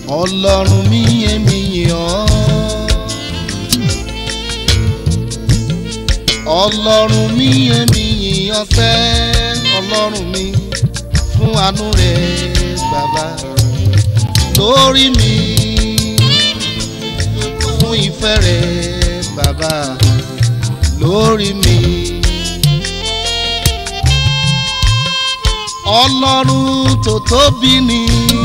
ọlọ́run mi èmi yìn ọ́. ọlọ́run mi èmi yìn ọ́ sẹ́ ọlọ́run mi fún àánú rẹ̀ bàbá lórí mi fún ìfẹ́ rẹ̀ bàbá lórí mi. ọlọ́run tó tóbi ni.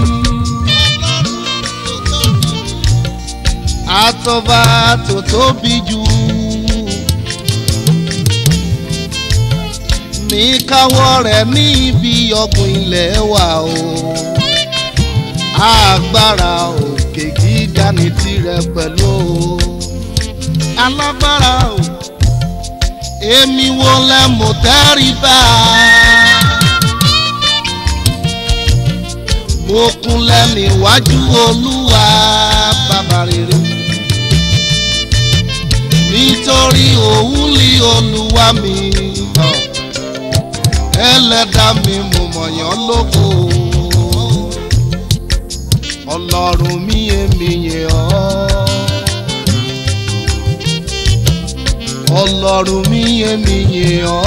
àtọ́ba tó tóbi jù. ní káwọ́ rẹ̀ ní ibi ọ̀gbìn ilẹ̀ wa o. agbára òkè gíga ní tirẹ̀ pẹ̀lú o. alágbára o. èmi wo lẹ mọ̀ tẹ́rìbá. mo kúnlẹ̀ níwájú olúwa bàbá rere nítorí òun lé olúwa mi hàn ẹlẹ́dàá mi mo mọ̀yán lóko ọlọ́run mi èmi yìn ọ́ ọlọ́run mi èmi yìn ọ́.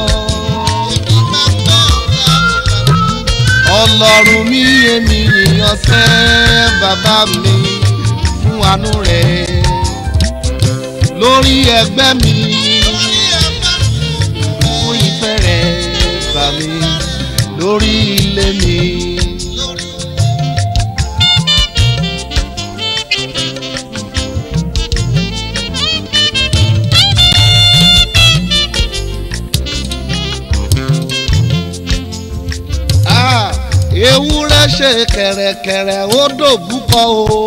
ọlọ́run mi èmi yìnyín sẹ́ bàbá mi fún àánú rẹ̀ lórí ẹgbẹ́ mi fún ìfẹ́ rẹ̀ bà mí lórí ilé mi. Ah, ewúrẹ́ ṣe kẹ̀rẹ̀kẹ̀rẹ̀ ó dòbúkọ o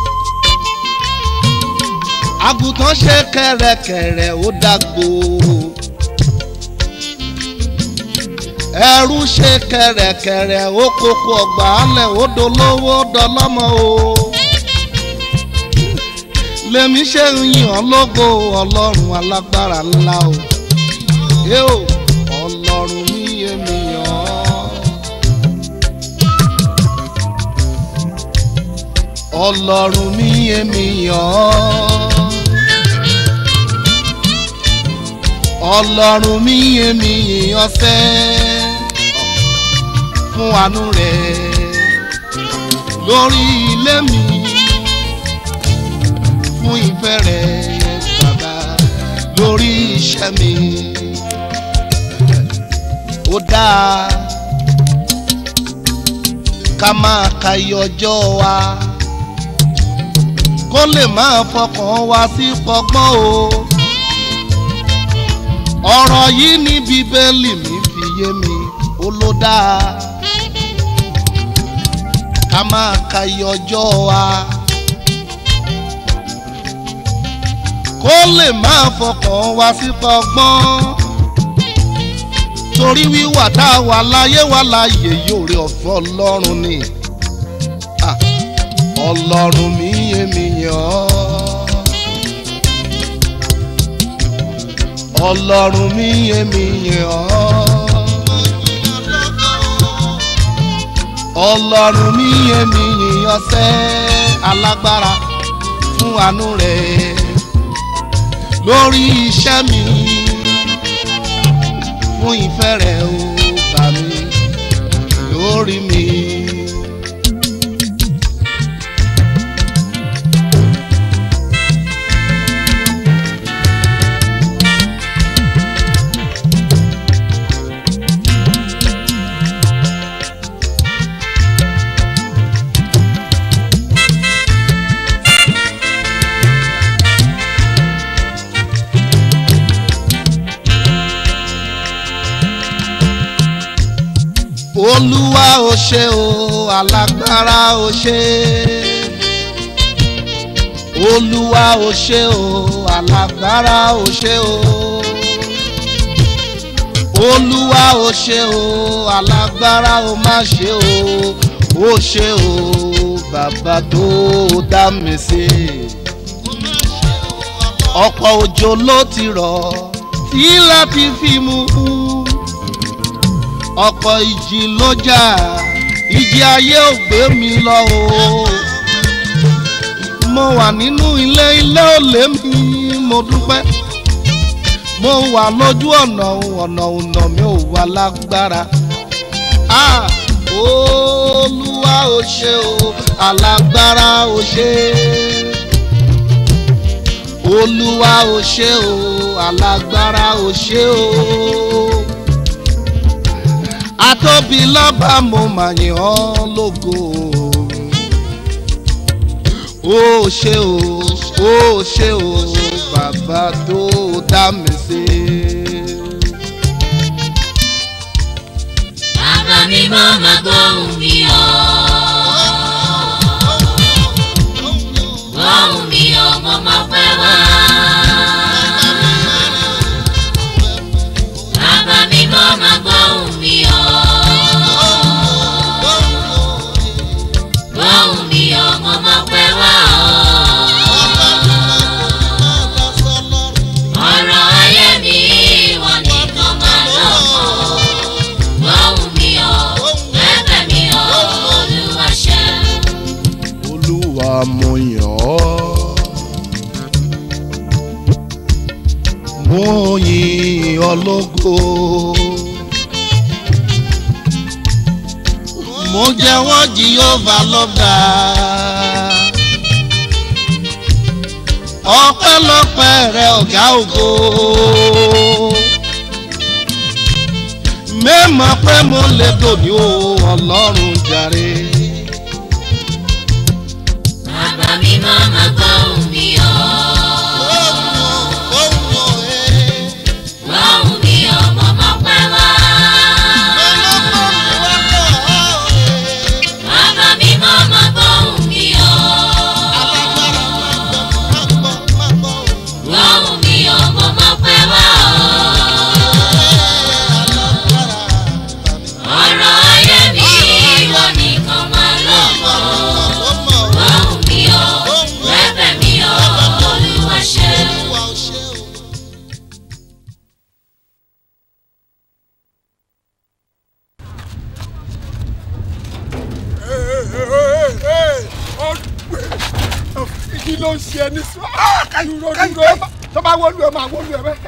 àgùntàn ṣe kẹ̀rẹ̀kẹ̀rẹ̀ ó dàgbò ẹrú ṣe kẹ̀rẹ̀kẹ̀rẹ̀ ó kókó ọgbà alẹ̀ ó dolówó dọlọ́mọ o lèmi ṣe ń yìn ọ́ lógo ọlọ́run alágbára ńlá o ẹ o ọlọ́run mi èmi yàn ọ́. ọlọ́run mi èmi yàn ọ́ ọlọ́run mi èmi yàn sẹ́ fún àánú rẹ̀ lórí ilé mi fún ìfẹ́ rẹ̀ bàbá lórí iṣẹ́ mi ó dáa ká máa ka iye ọjọ́ wa kó lè máa fọkàn wá sí pọgbọ́n o. ọ̀rọ̀ yìí ní bíbélì mi fi yé mi ó ló dáa. ká máa ka iye ọjọ́ wa. kó lè máa fọkàn wá sí pọgbọ́n. torí wíwà tá a wà láyé wà láàyè yóò rí ọ̀fẹ́ ọlọ́run ni. Ah ọlọ́run mi èmi yàn ọ́ ọlọ́run mi èmi yàn ọ́ ọlọ́run mi èmi yàn sẹ́ alágbára fún àánú rẹ̀ lórí iṣẹ́ mi fún ìfẹ́ rẹ̀ ó bà mí lórí mi. olúwa ò ṣe o alágbára ò ṣe olúwa ò ṣe o alágbára ò ṣe o olúwa ò ṣe o alágbára ò má ṣe o ó ṣe o bàbá tó dá mi sí ọ̀pọ̀ òjò ló ti rọ̀ tí láti fi mú ọ̀pọ̀ ìjì ló jà ìjì ayé ò gbé mi lọ o wà nínú ilé ilé òlé mi mo dúpẹ́ mo wà lójú ọ̀nà ọ̀nà ọ̀nà mi ò wà lágbára ah olúwa ò ṣe o alágbára ò ṣe olúwa ò ṣe o alágbára ò ṣe o atóbi lọ́ba mo mà yìn ọ́ lógo ó ṣe o ó ṣe o bàbá tó dá mi sí. Bàbá mi mọ́ máa gbóhùn mi o. Gbóhùn mi o, mo mọ̀ pé wá. Bàbá mi mọ́ máa gbóhùn mi o. Gbóhùn mi o, mo mọ̀ pé wá o. Ọ̀rọ̀ ayé mi ìwọ nìkan máa lọ́kọ̀ọ́. Gbóhùn mi o, bẹ́bẹ̀ mi o, Olúwa ṣe. olúwa mo yàn ọ́ mo yìn ọ́ lógo mo jẹ́wọ́ jehova lọ́gà ọpẹ́lọpẹ́ rẹ ọ̀gá ògo mẹ́mọ̀ pé mo lè dòní o ọlọ́run jàre. Bàbá mi mọ́ máa gbóhùn mi o. Gbóhùn mi o, mo mọ̀ pé wá. Bàbá mi mọ́ máa gbóhùn mi o. Gbóhùn mi o, mo mọ̀ pé wá o. Ọ̀rọ̀ ayé mi ìwọ nìkan máa lọ́kọ̀ọ́. Gbóhùn mi o, bẹ́bẹ̀ mi o, Olúwa ṣe. kí ló ń ṣe ẹni sọ dúró dúró tó bá wọlú ẹ máa wọlú ẹ bẹ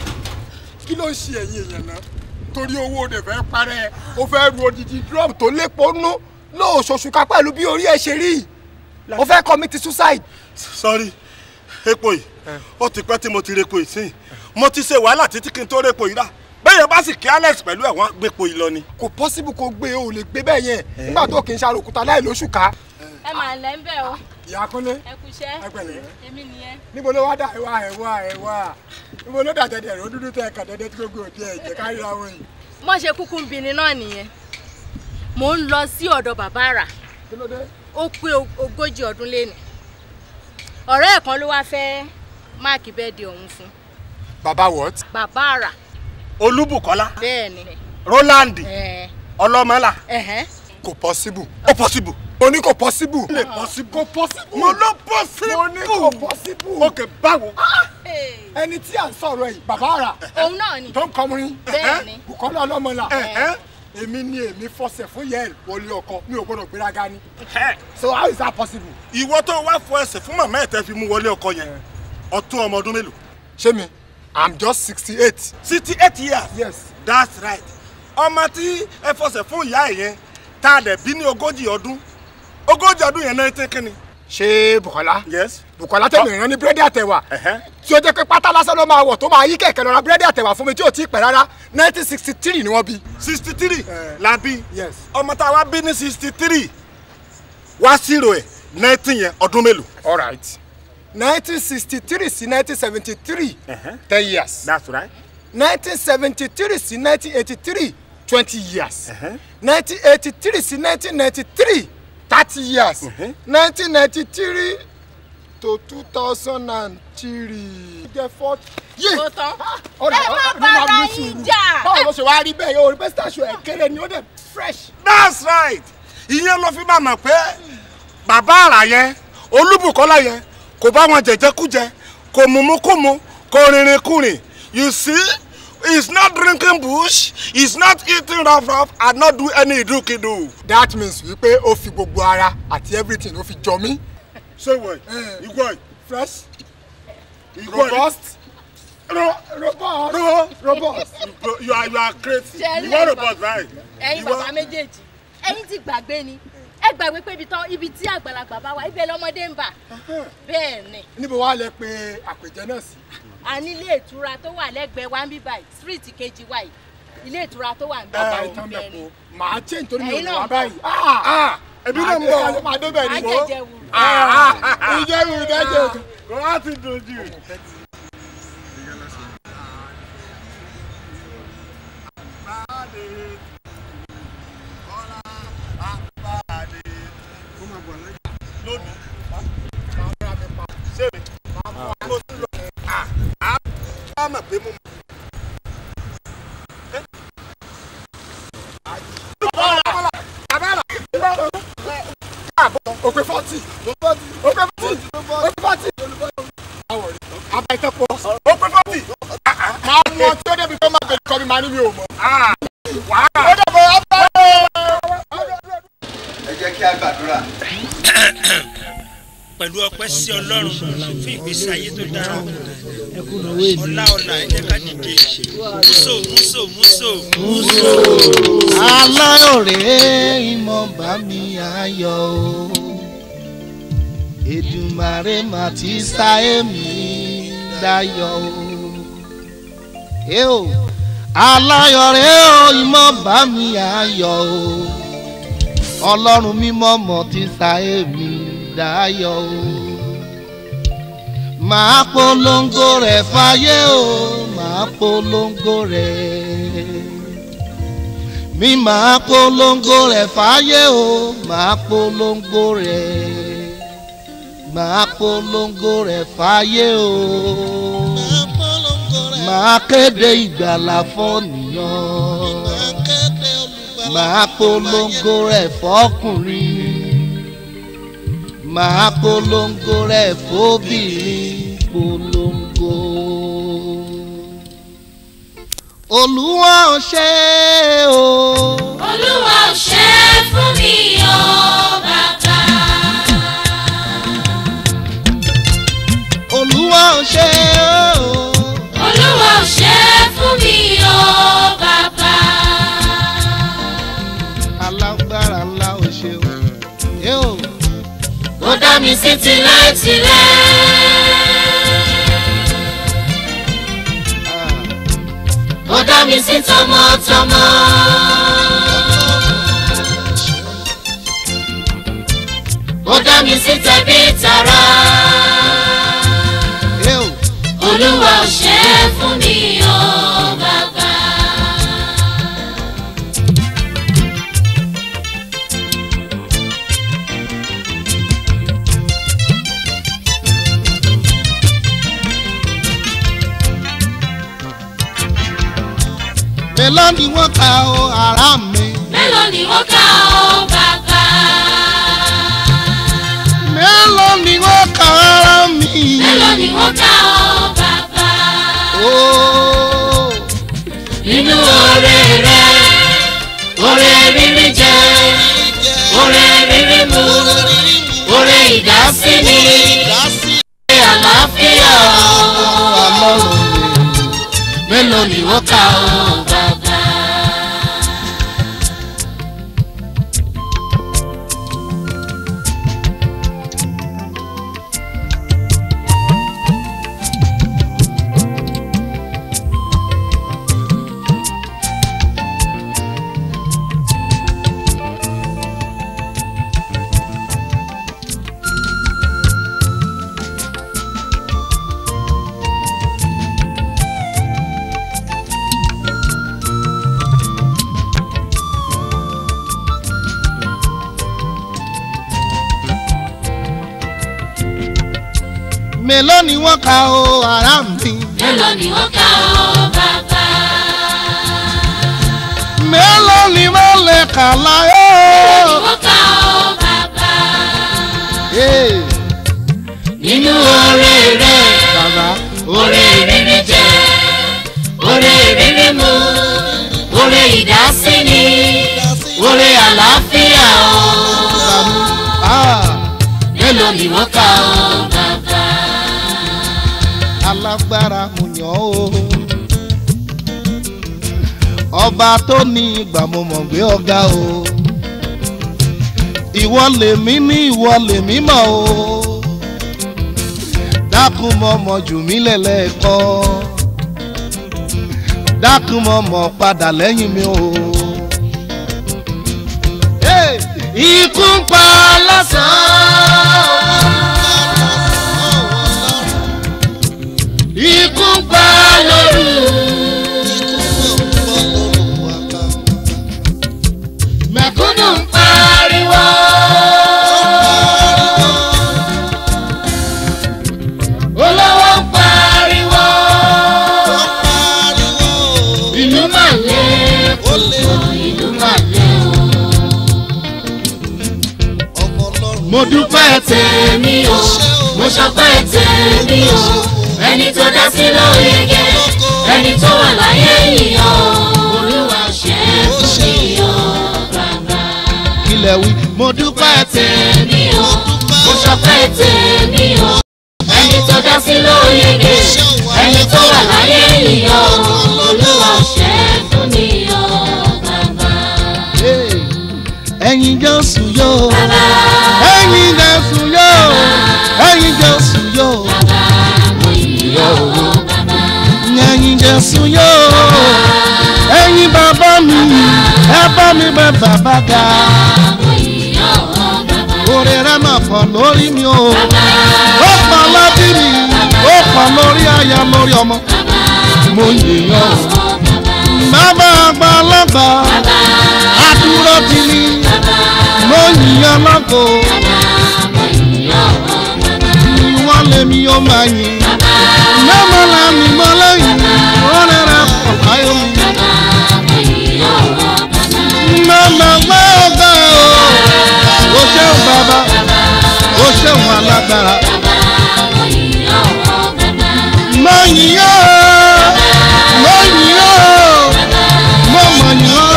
kí ló ń ṣe ẹ̀yin èèyàn náà torí owó rẹ̀ fẹ́ parẹ́ ó fẹ́ ru odidi drum tó lépo nú lóòṣooṣù ká pẹ̀lú bí orí ẹ̀ ṣe rí ó fẹ́ commit suicide. sọ́rí epo yìí ó ti pẹ́ tí mo ti repo yìí sí mo ti ṣe wàhálà títí kí n tó repo yìí rà bẹ́ẹ̀ bá sì kí alex pẹ̀lú ẹ̀ wọ́n á gbépo yìí lọ ni. kò possible kó gbé o lè gbé bẹ́ẹ̀ yẹn nígbà tó kì í ṣàròkúta láì lóṣù ká. ẹ máa lẹ́ ń bẹ̀ o ìyá kúnlé ẹ kú iṣẹ́ ẹ pẹ̀lẹ́ èmi nìyẹn. níbo ló wá dà ẹ wá ẹ wá ẹ wá níbo ló dà dẹdẹ rẹ ó dúdú tẹ ẹ kàn dẹdẹ tí gbogbo òde ẹ jẹ kárí ra wọn yìí. mo ṣe kúkú ń bini náà nìyẹn mò ń lọ sí ọ̀dọ̀ bàbá àrà kí ló dé. ó pé ogójì ọdún léni ọ̀rẹ́ ẹ̀ kan ló wáá fẹ́ máàkì bẹ́ẹ̀dì ọ̀hún fún baba what. bàbá àrà olúbùkọ́lá bẹ́ẹ̀ ni roland ẹ̀ ọlọ́mọlá ẹ̀hẹ́ kò possible. ó possible. mo ní kò possible. lè possible. kò possible. mo ló possible. mo ní kò possible. ok báwo. ẹni tí à ń sọ̀rọ̀ yìí bàbá àrà òun náà ni tó ń kọrin bẹ́ẹ̀ ni Bùkọ́lá ọlọ́mọlá Ẹ̀hẹ́. èmi ni èmi fọsẹ̀ fún yẹ́ẹ̀lì wọlé ọkọ mi ò gbọ́dọ̀ gbéraga ni Ẹ̀, so how is that possible. ìwọ tó wá fọ ẹsẹ̀ fún màmá ẹ̀ tẹ́ fi mú wọlé ọkọ yẹn ọtún ọmọ ọdún mélòó. ṣé mi i'm just sixty eight. sixty eight years. yes that's right ọmọ tí ẹ fọsẹ̀ fún ìyá ẹ̀ yẹn tá a dẹ̀ bí ní ogójì ọdún ogójì ọdún yẹn náà tẹ́ kínni. ṣé Bùkọ́lá yes. Bùkọ́lá tẹ̀lé ìran ní búrẹ́dì àtẹ̀wà Ẹ̀hẹ́. tí ó jẹ́ pé pátá lásán ló máa wọ̀ tó máa yí kẹ̀kẹ́ lọ ra búrẹ́dì àtẹ̀wà fún mi tí ò tí ì pẹ́ rárá nineteen sixty three ni wọ́n bí. sixty three Eh. la bí Yes. ọmọ tá a wá bí ní sixty three wá zero ẹ̀ nineteen yẹn ọdún mélòó. all right nineteen sixty three sí nineteen seventy three Ẹ̀hẹ́. ten years. that's right. nineteen seventy three sí nineteen eighty three twenty years Ẹ̀hẹ́. nineteen eighty three sí nineteen ninety three thirty years Mhm. nineteen ninety three to two thousand and three. jẹ́ forty. yé ó tán ọ̀rẹ́ ẹ má ọ̀rẹ́ bára máa ní yín sùúrù. jà. báwo ló ṣe wá rí bẹ́ẹ̀ yóò rí bẹ́ẹ̀ station ẹ̀ kéré ni ó dẹ̀ fresh. that's right ìyẹn ló fi máa mọ̀ pé bàbá àrà yẹn olúbùkọ́lá yẹn kò bá wọn jẹjẹkújẹ kò mumukumu kò rìnrìn kùnrin you see he is not drinking bush he is not eating rough rough and not do any idukidu. that means wípé ó fi gbogbo ara àti everything ó fi jọ mí ṣé ìwọ yìí Eh. ìwọ yìí fresh ìwọ yìí robust ro robust ro robust. you- you are you are crazy Ṣé rí ìwọ ẹ̀yin robot báyìí ẹ̀yin ìwọ bàbá méjèèjì ẹ̀yin ti gbàgbé ni ẹ gbàgbé pé ibi tán ibi tí àgbàlagbà bá wà ibẹ̀ lọ́mọdé ń bà bẹ́ẹ̀ ni níbo wàá lẹ pé àpèjẹ náà sí. a ní ilé ìtura tó wà lẹ́gbẹ̀ẹ́ wa ń bí báyìí street kejì wa yìí ilé ìtura tó wà ń bí bàbá báyìí ìtàn bẹ́ẹ̀ ni mẹ́kọ̀ọ́ màá change torí mi ò Ẹ̀yin ní náà wá ń báyìí. ah ẹbí náà ń bọ̀ máa débẹ̀ á ni. jẹjẹ wù. ìjẹ́rù ìdájọ́. kò wá ti dojú. lónìí ṣé mi mo ti lọ àá bá mọ̀ pé mo mọ̀. òpè fọ́tì òpè fọ́tì òpè fọ́tì. àbá ìtẹ́pọ̀ ó pé fọ́tì. máa mú ọtí ó débi tó máa bẹ̀rẹ̀ kọ́ mi máa ní mi ò mọ̀. wàá. ó dẹ̀bọ̀ ọ̀bá ẹ jẹ́ kí a gbàdúrà. pẹ̀lú ọpẹ́ sí ọlọ́run fún ìgbésí ayé tó dára ọlá ọlá ẹ jẹ́ ká dìde múso múso múso aláyọ̀rẹ́ ìmọ̀ bá mi ayọ̀ o Èdùmàrè mà ti sá èmi dayọ̀ o ẹ o aláyọ̀rẹ́ o ìmọ̀ bá mi ayọ̀ o ọlọ́run mímọ́ mọ̀ ti sá èmi dayọ̀ o màá polongo rẹ̀ fáyé o màá polongo rẹ̀ mi máa polongo rẹ̀ fáyé o máa polongo rẹ̀ máa polongo rẹ̀ fáyé o máa kéde ìgbàlà fọ́nìyàn máa polongo rẹ̀ fọ́kùnrin máa polongo rẹ̀ fóbìnrin polongo olúwa ò ṣe o. olúwa ò ṣe é fún mi o bàbá. olúwa ò ṣe o. olúwa ò ṣe é fún mi o bàbá. alágbára ńlá ò ṣe o. ẹ o. ó dá mi sí tilétilé. ó dá mi sí tọmọtọmọ. ó dá mi sí tẹbí tará. ẹ o. olúwa ò ṣe é fún mi o bàbá. mélòó ni wọ́n ka o ara mi. mélòó ni wọ́n kà ó bàbá. mélòó ni wọ́n ka ara mi. mélòó ni wọ́n kà ó bàbá. ooo. nínú oore rẹ oore rírí jẹ oore rírí mu oore ìdásíni oore àlàáfíà ọlọ́run mélòó ni wọ́n kà ó bàbá. mélòó ni wọ́n ka o ara mi. mélòó ni wọ́n kà ó bàbá. mélòó ni wọ́n lè kà láyé. ni wọ́n kà ó bàbá. Ee, nínú oore rẹ bàbá oore rírí jẹ oore rírí mu oore ìdásíni oore àlàáfíà o. ah, mélòó ni wọ́n kà ó bàbá. alágbára mo yàn ó ọba tó ní ìgbà mo mọ̀ gbé ọ̀gá o ìwọ lèmi ní ìwọ lèmi mọ̀ o dákun mọ̀ mọ̀ jù mí lẹ́lẹ́kọ́ dákun mọ̀ mọ̀ padà lẹ́yìn mi o. Hey! ikú ń pa lọ́sàn-án ikú ń pa lóru. mẹ̀kúnnù ń pariwo. olówó ń pariwo. ìlú mà lé púpọ̀ ìlú mà lé o. mo dúpẹ́ tèmi o mo ṣọpẹ́ tèmi o ẹni tó dá sí lóyege ẹni tó wà láyé yìí o olúwa ṣe é fún mi o bàbá. kílẹ̀ wí mo dúpẹ́ tèmi o mo ṣọpẹ́ tèmi o ẹni tó dá sí lóyege ẹni tó wà láyé yìí o olúwa ṣe é fún mi o bàbá. Hey! ẹ̀yin jésù yóò bàbá ẹ̀yin jésù yóò ẹ̀yin jésù yóò mo yìí o bàbá. ẹ̀yin jésù yóò ẹ̀yin bàbá mi ẹ bá mi bẹ bàbá ga mo yìí o bàbá. orí rẹ mà pọ̀ lórí mi o ó pọ̀ lórí mi ó pọ̀ lórí aya lórí ọmọ mo yìnyín o bàbá àgbàlagbà àdúró ti ní mo yìnyín lọ́kọ̀ ìwọ́n lèmi ó máa yìn mẹ́mọ́ la mi mọ́ lẹ́yìn wọ́n rẹ̀ pọ̀ báyọ̀ mi mẹ́mọ́ gbọ́ ọ̀gá o ó ṣeun bàbá ó ṣeun alágbára mo yìn ó mo yìn ó mo mọ̀ yìn ó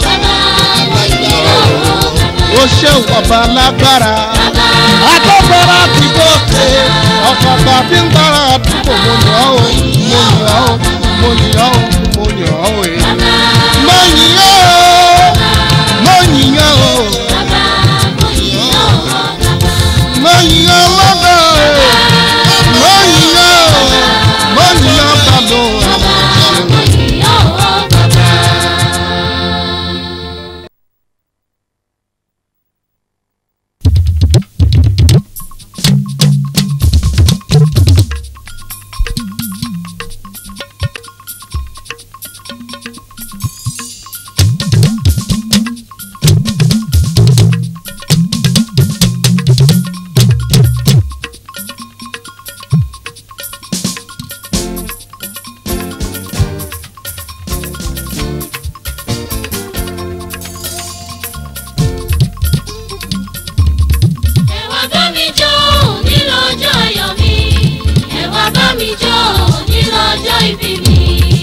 ó ṣeun ọba alágbára agbára ti gòkè ọ̀pọ̀pọ̀ tí ń gbára àdúgbò mo yàn ó mo yàn ó mo yàn ó mo yàn ó ẹ̀. mo yìn ó mo yìn ó mo yìn ó lọ́dọ̀ ẹ̀ mo yìn ó mo yìn ó bàbá ẹ̀. Ẹ wá bá mi jó nílò ọjọ́ ayọ̀ mi. Ẹ wá bá mi jó nílò ọjọ́ ìbí mi.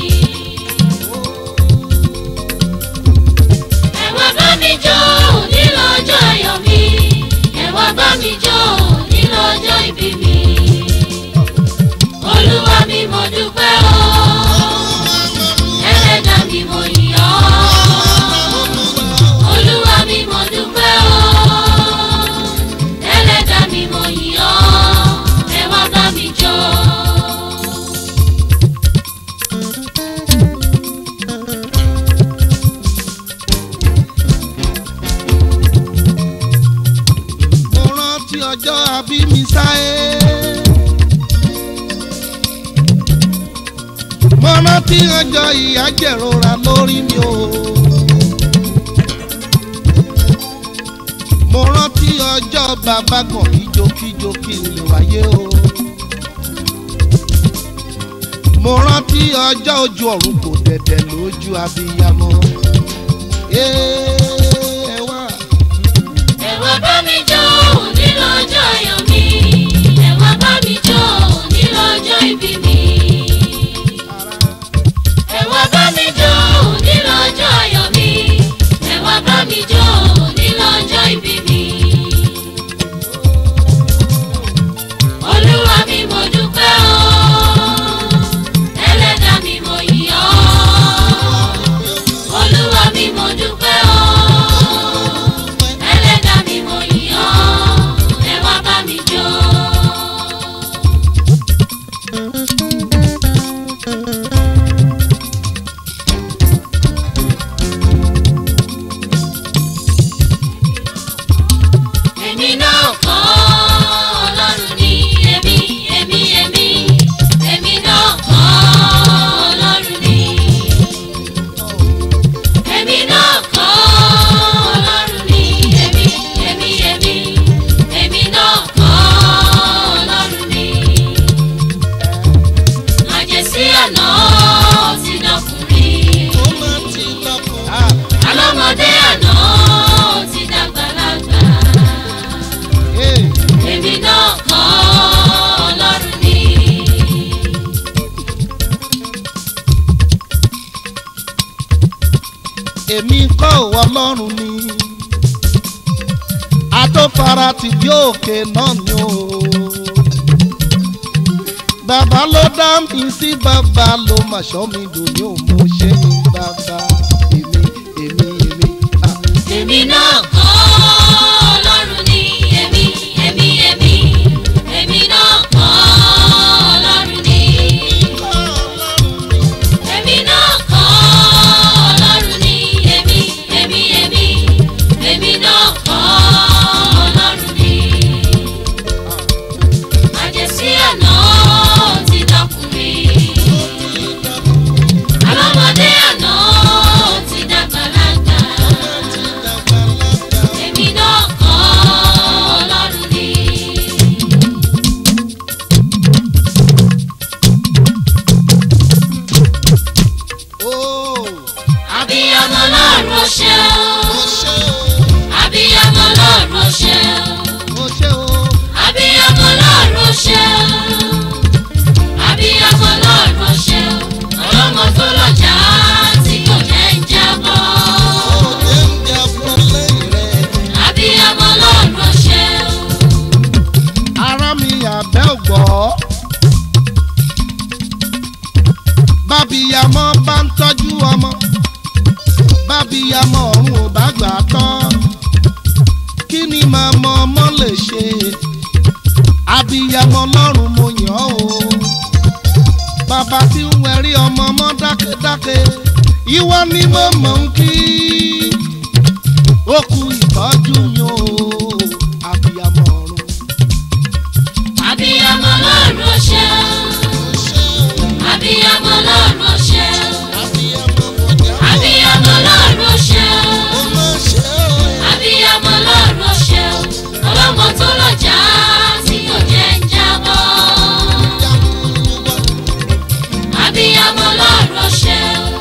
Ẹ wá bá mi jó nílò ọjọ́ ayọ̀ mi. Ẹ wá bá mi jó nílò ọjọ́ ìbí mi. Olúwa mi mo dúpẹ́ o. Ẹlẹ́dàá mi mo yìn ọ́. Olúwa mi mo dúpẹ́ o ẹlẹ́dàá mi mo yìn ọ́ ẹ wá bá mi jó. mo rántí ọjọ́ àbí mi sáyé. mo rántí ọjọ́ ìyà jẹ̀rora lórí mi o. mo rántí ọjọ́ bàbá kan kíjokíjo kí n lè wáyé o. mo rántí ọjọ́ ojú ọ̀run kò dẹ̀dẹ̀ lójú abiyamọ. ẹ wá. ẹ wá bá mi jó nínú ọjọ́ ayọ̀ mi ẹ wá bá mi jó nínú ọjọ́ ìbí mi. ẹ wá bá mi jó nínú ọjọ́ ayọ̀ mi ẹ wá bá mi jó nínú ọjọ́ ìbí mi. èmi kọ́ òwò ọlọ́run ni àtòfara ti bí òkè náà ni o bàbá ló dá mi sí bàbá ló mà ṣọ́ mi dòní ò mo ṣe ní bàbá èmi èmi èmi. ah. èmi náà kọ́ ọlọ́run ni èmi èmi èmi èmi náà kọ́ ọlọ́run ni èmi náà kọ́ ọlọ́run ni èmi èmi èmi èmi náà kọ́ ọlọ́run ni àjẹsí àná ti dọkùnrin alọ́mọdé àná ti dàgbàlagbà èmi náà kọ́ ọlọ́run ni. Oh, abiyamọ lọ́rùn ọṣẹ ó ṣe abiyamọ lọ́rùn ọṣẹ ó ṣe ó abiyamọ lọ́rùn ọṣẹ abiyamọ lọ́rùn ọṣẹ ọlọ́mọ tó lọ́jà tí kò jẹ́ ń jábọ́ ó jẹ́ ń jẹ́ fún lẹ́yìn rẹ̀. abiyamọ lọ́rùn ọṣẹ ara mi àbẹ́ ògbọ́. bábíyamọ bá ń tọ́jú ọmọ bábíyamọ ọ̀run ò bá gbà á tán kí ni màmá ọmọ lè ṣe abíyamọ lọ́rùn mo yàn ọ́ o bàbá tí ń wẹ̀rí ọmọ mọ́ dákẹ́dákẹ́ ìwọ ni mo mọ̀ ń kí ó kú ìtọ́jú yín o abíyamọ ọ̀run. abiyamọ lọ́rùn ọṣẹ abiyamọ lọ́rùn ọṣẹ abiyamọ lọ́rùn ọṣẹ abiyamọ lọ́rùn ọṣẹ ọlọ́mọ tó lọ́jà tí kò jẹ́ ń jábọ́ abiyamọ lọ́rùn ọṣẹ.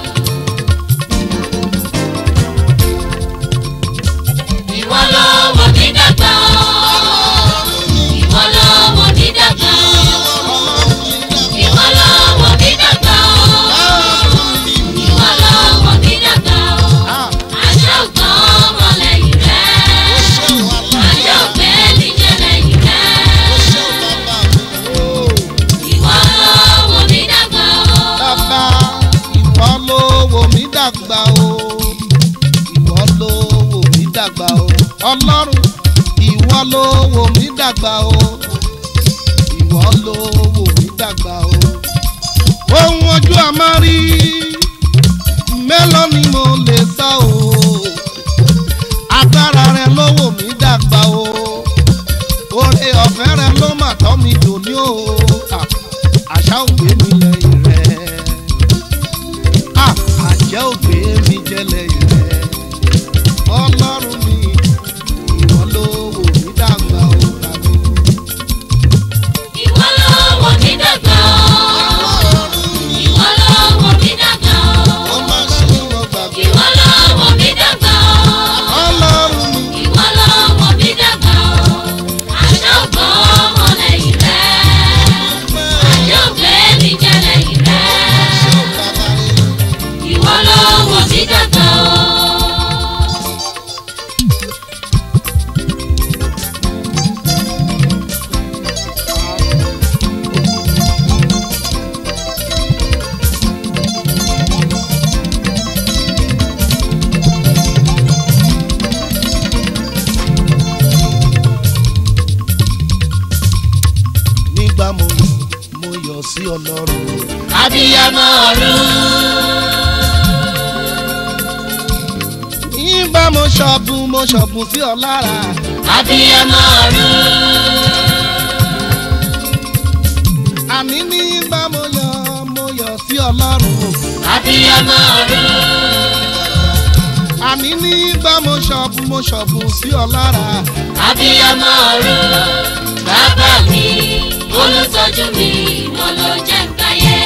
ìwọ ló wò mí dàgbà ìwọ ló wò mí dàgbà ìwọ ló wò mí dàgbà ìwọ ló wò mí dàgbà àṣà ògbọ́n ọmọ lẹ́yìn rẹ̀ àṣà ògbẹ́ níjẹ́ lẹ́yìn rẹ̀ ìwọ ló wò mí dàgbà bàbá ìwọ ló wò mí dàgbà o ìwọ ló wò mí dàgbà o ọlọ́run ìwọ ló wò mí dàgbà o ìwọ ló wò mí dàgbà o ohun ojú àmárí mélòó ni mo lè sọ o agbára rẹ ló wò mí dàgbà o oore ọ̀fẹ́ rẹ ló mà tọ́ mi dòní o Ah, àṣà ògbé mi lẹ́yìn rẹ̀ Ah, àjẹ́ ògbé mi jẹ́ lẹ́yìn rẹ̀ ọlọ́run mi ìwọ ló wò mí dàgbà o tàbí. ìwọ ló wò mí dàgbà ìwọ ló wò mí dàgbà ó má ṣe wọ́n gbàgbé ìwọ ló wò mí dàgbà ọlọ́run mi ìwọ ló wò mí dàgbà àṣà ògbọ́n ọmọ lẹ́yìn rẹ̀ àṣà ògbé mi jẹ́ lẹ́yìn rẹ̀ ìwọ ló wò mí dàgbà nígbà mo mo yọ̀ sí ọlọ́run abiyamọ ọ̀run nígbà mo ṣọ̀bùn mo ṣọ̀bùn sí ọ lára abiyamọ ọ̀run àní nígbà mo yọ̀ mo yọ̀ sí ọlọ́run abiyamọ ọ̀run àní nígbà mo ṣọ̀bùn mo ṣọ̀bùn sí ọ lára abiyamọ ọ̀run bàbá mi olùtọ́jú mi wọn ló jẹ́ ń gbáyé.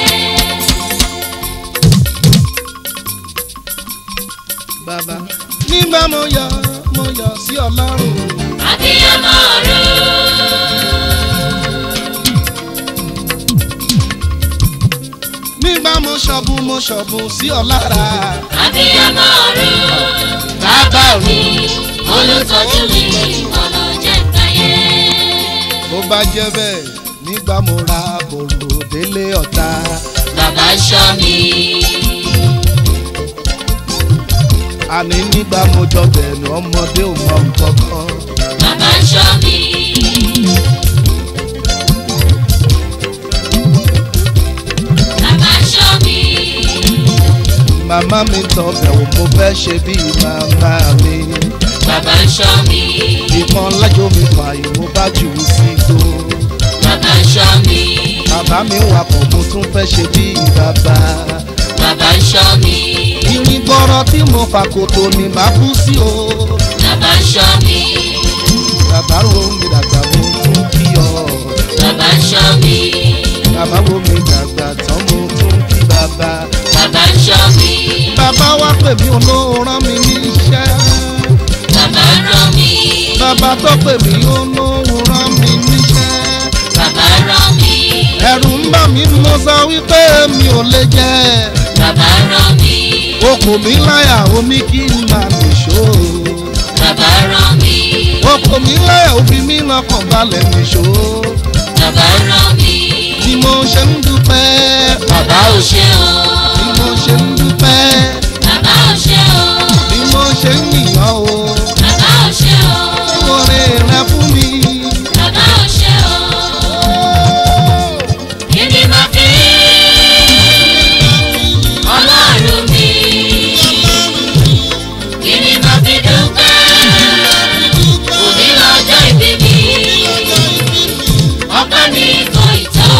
bàbá nígbà mo yọ̀ mo yọ̀ sí ọlọ́run abiyamọ ọ̀run nígbà mo ṣọ̀bùn mo ṣọ̀bùn sí ọ lára. abiyamọ ọ̀run bàbá mi olùtọ́jú mi ọ̀nà jẹ́ káyé. bó bá jẹ́ bẹ́ẹ̀ nígbà mo ra bòrò délé ọ̀tá. bàbá ṣọ́ mi àní nígbà mo jọ bẹ̀rù ọmọdé ò mọ nǹkan kan. bàbá ṣọ́ mi bàbá ṣọ́ mi màmá mi tọbẹ̀ wò mo fẹ́ ṣe bí màmá mi. bàbá ṣọ́ mi ìkan lájò mi fààyè mo bá jù ú sí gbó. bàbá ṣọ́ mi bàbá mi wakọ̀ mo tún fẹ́ ṣe bí bàbá. bàbá ṣọ́ mi irin gbọ́rọ̀ tí mo fà kòtò ni màá kú sí o. bàbá ṣọ́ mi bàbá ro mi dàgbà mo tún kí ọ. bàbá ṣọ́ mi bàbá wo mi dàgbà tán mo tún kí bàbá. bàbá ṣọ́ mi bàbá wá pè mí olóhùn rán mi níṣẹ́. bàbá rán mi bàbá tó pè mí olóhùn rán mi níṣẹ́. bàbá rán mi ẹ̀rù ń bà mí mo sọ wípé mi ò lè jẹ́. bàbá rán mi okùn mi láyà omi kí n máa nìṣó. bàbá rán mi okùn mi láyà òbí mi lọ́kàn balẹ̀ nìṣó. bàbá rán mi bí mo ṣe ń dúpẹ́. bàbá ò ṣe o bí mo ṣe ń dúpẹ́. bàbá ò ṣe o bí mo ṣe ń yìnyàn o. bàbá ò ṣe o oore rẹ fún mi. bàbá ò ṣe o kí ni màá fi ọlọ́run mi kí ni màá fi dúpẹ́ òní lọ́jọ́ ìbí mi ọpẹ́ mi kò ì tó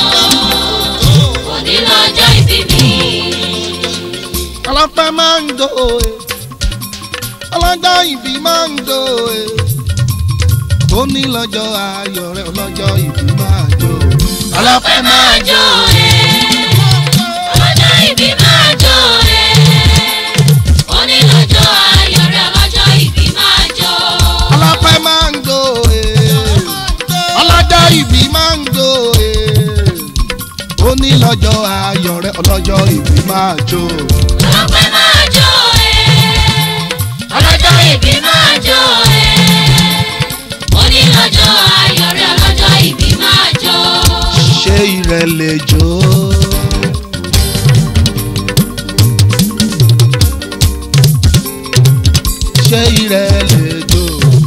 òní lọ́jọ́ ìbí mi. ọlọ́pẹ́ máa ń do e. ọlọ́jọ́ ìbí máa ń do e. ó ní lọ́jọ́ ayọ̀ rẹ̀ ọlọ́jọ́ ìbí máa jó. ọlọ́pẹ́ máa jó ẹ ọlọ́jọ́ ìbí máa jó ẹ onílọ́jọ́ ayọ̀ rẹ̀ ọlọ́jọ́ ìbí máa jó. ọlọ́pẹ́ máa ń do e. ọlọ́jọ́ ìbí máa ń do e. ó ní lọ́jọ́ ayọ̀ rẹ̀ ọlọ́jọ́ ìbí máa jó. ọlọ́pẹ́ máa jó ẹ ọlọ́jọ́ ìbí máa jó ẹ onílọ́jọ́ ayọ̀ rẹ̀ ọlọ́jọ́ ìbí máa jó. ṣé ìrẹ̀ lè jó. ṣé ìrẹ̀ lè jó.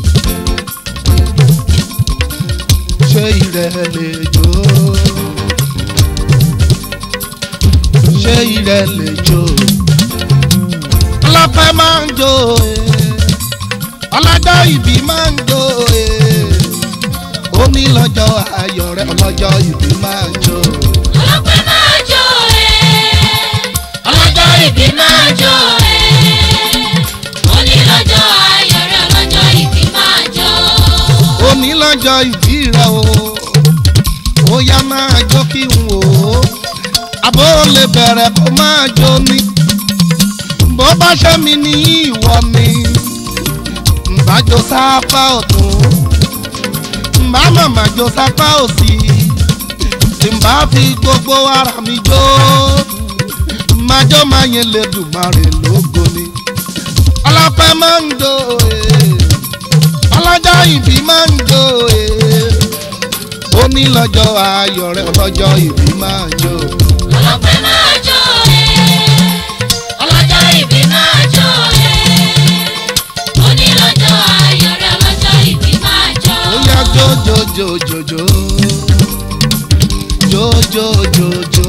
ṣé ìrẹ̀ lè jó. ṣé ìrẹ̀ lè jó. ọlọ́pẹ́ máa ń jó e. ọlọ́jọ́ ìbí máa ń jó e ó ní lọ́jọ́ ayọ̀ rẹ̀ ọlọ́jọ́ ìbí máa jó. ọlọ́pẹ́ máa jó ẹ ọlọ́jọ́ ìbí máa jó ẹ onílọ́jọ́ ayọ̀ rẹ̀ ọlọ́jọ́ ìbí máa jó. ó ní lọ́jọ́ ìbí rẹ̀ o ó yá máa jó kí n wò ó àbó lè bẹ̀rẹ̀ kó máa jó ni bó bá ṣe mi ní ìwọ ni ǹbá jó sápá ọ̀tún ǹbá màmá jó sápá òsì tí ǹbá fi gbogbo ara mi jó máa jó máa yẹn lè dùn máa rè lógo ni ọlọ́pẹ́ máa ń do ee ọlọ́jọ́ ìbí máa ń jó e. ó ní lọ́jọ́ ayọ̀ rẹ̀ ọlọ́jọ́ ìbí máa jó. ọlọ́pẹ́ máa jó ẹ ọlọ́jọ́ ìbí máa jó ẹ onílọ́jọ́ ayọ̀ rẹ̀ ọlọ́jọ́ ìbí máa jó. ó yá jó jó jó jó jó. jó jó jó jó.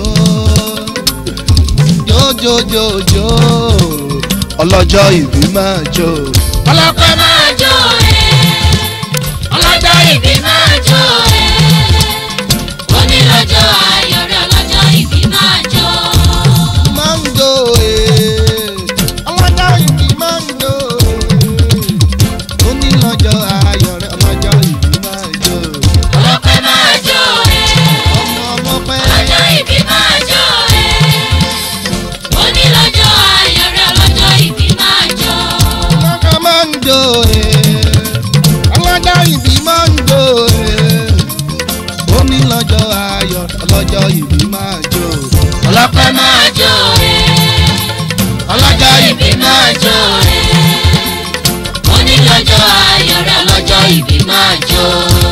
jó jó jó jó. ọlọ́jọ́ ìbí máa jó. ọlọ́pẹ́ máa jó ẹ ọlọ́jọ́ ìbí máa jó ẹ onílọ́jọ́ ayọ̀ rẹ̀ ọlọ́jọ́ ìbí máa jó. máa ń jó e. ọlọ́jọ́ ìbí máa ń jó e. ó ní lọ́jọ́ ayọ̀ rẹ̀ ọlọ́jọ́ ìbí máa jó. ọlọ́pẹ́ máa jó ẹ ọmọ ọmọ pẹ́. ọlọ́jọ́ ìbí máa jó ẹ onílọ́jọ́ ayọ̀ rẹ̀ ọlọ́jọ́ ìbí máa jó. ọlọ́jọ́ máa ń jó e. ọlọ́jọ́ ìbí máa ń jó e. ó ní lọ́jọ́ ayọ̀ ọlọ́jọ́ ìbí máa jó. ọlọ́pẹ́ máa jó ẹ̀ ọlọ́jọ́ ìbí máa jó ẹ̀ onílọ́jọ́ ayọ̀ rẹ̀ ọlọ́jọ́ ìbí máa jó.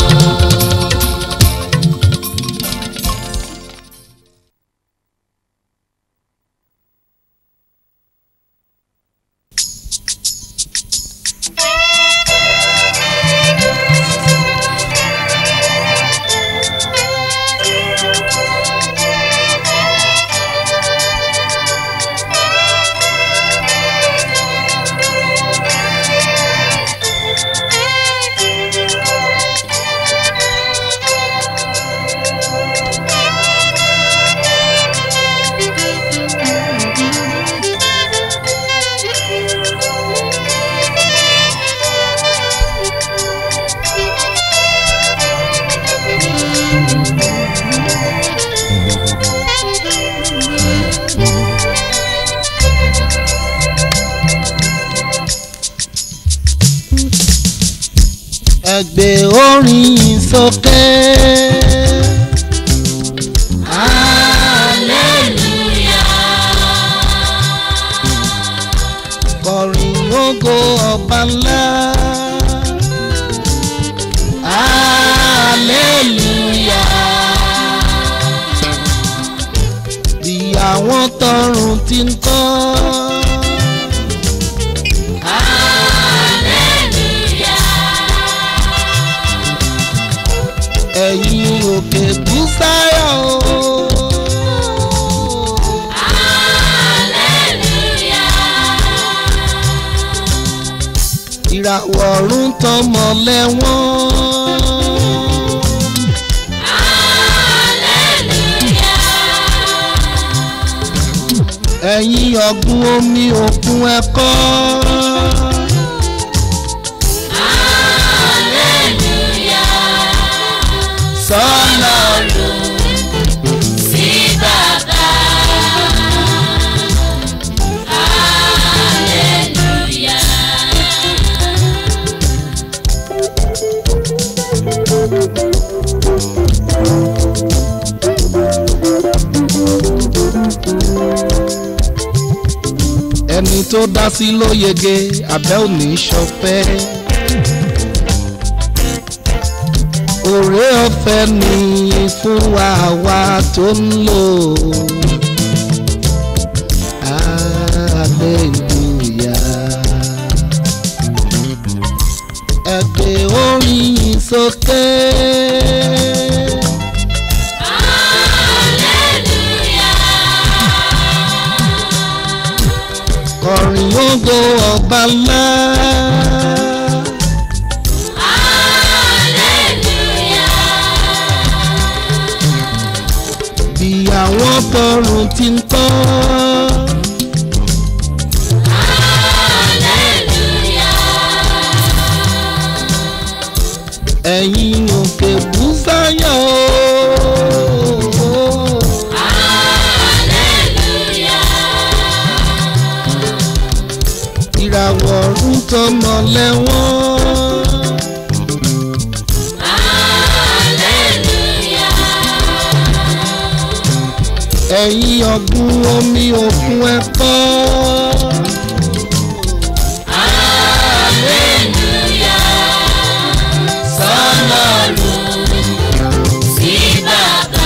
ẹgbẹ́ orin sókè. kọrin ògo ọba ńlá. bí àwọn tọrùn ti ń kọ́. ẹ̀yin òkè búsáyà o. ìràwọ̀ ọ̀run tọmọ lẹ́wọ̀n. ẹ̀yin ọ̀gbun omi òkun ẹ̀kọ́. sọ́nà sí bàbá. ẹni tó dá sí ló yege abẹ́ òní ṣọpẹ́. òré ọ̀fẹ́ ni fún wa àwa tó ń lò. hallelujah. ẹgbẹ́ orin sókè. kọrin ògo ọba ńlá. bí àwọn tọrùn ti ń tọ́. ẹ̀yin òkè búsáyà o. ìràwọ̀ ọ̀run tọmọ lẹ́wọ̀n. ẹ̀yin ọ̀gbun omi òkun ẹ̀kọ́. Sí bàbá.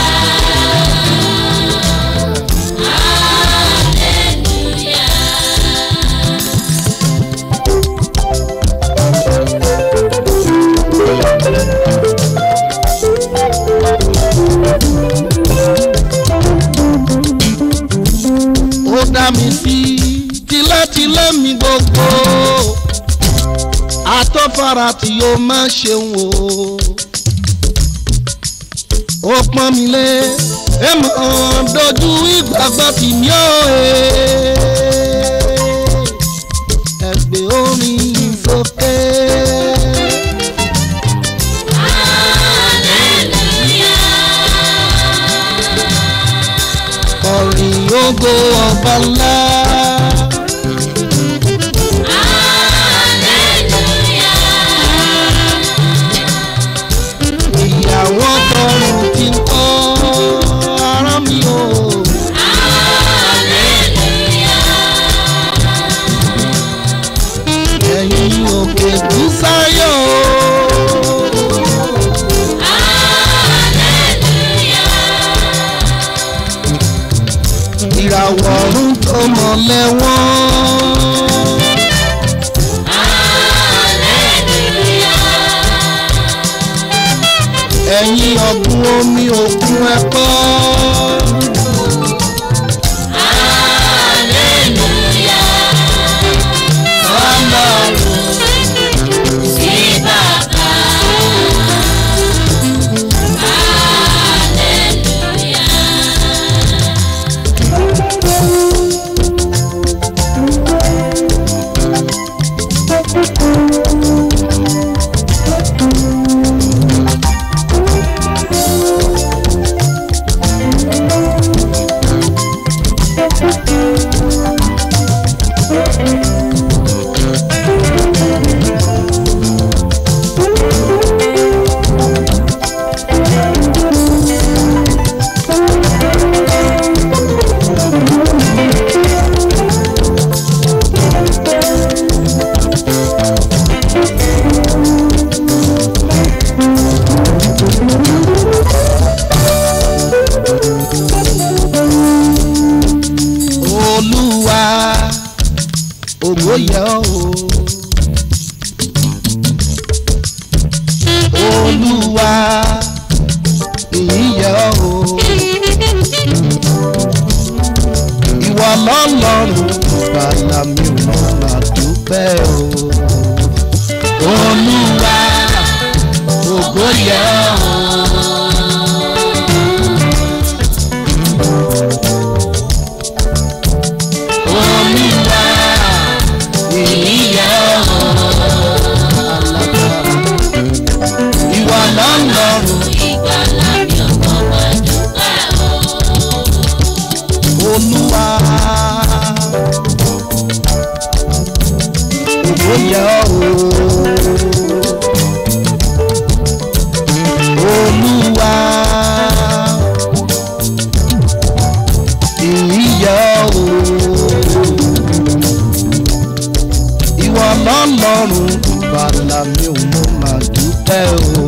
ó dá mi sí tilétilé mi gbogbo àtọ́fara tí yóò má ṣeun o ó pọ́n mi lé ẹ mọ̀ dojú ìgbàgbọ́ tì mí ó ẹgbẹ́ orin sókè. Orin ògo ọba ńlá. ìyàwó tọrùn ti ń kọ́ ara mi o. ìràwọ̀ ọ̀run tó mọ̀lẹ́ wọ́n. ẹ̀yin ọ̀gbun omi òkun ẹ̀kọ́. olúwa ògo yẹ ọ́ o olúwa ìyìn yẹ ọ́ o ìwọ lọ́lọ́run bàlá mi ò mọ̀ máa dúpẹ́ o olúwa ògo yẹ ọ́ o. Olúwa ìyíyẹ ìwà lọ́lọ́run Olúwa ògo yẹ o Olúwa ìyíyẹ o ìwọ lọ́lọ́run bàlá mi ò mọ màá dúpẹ́ o.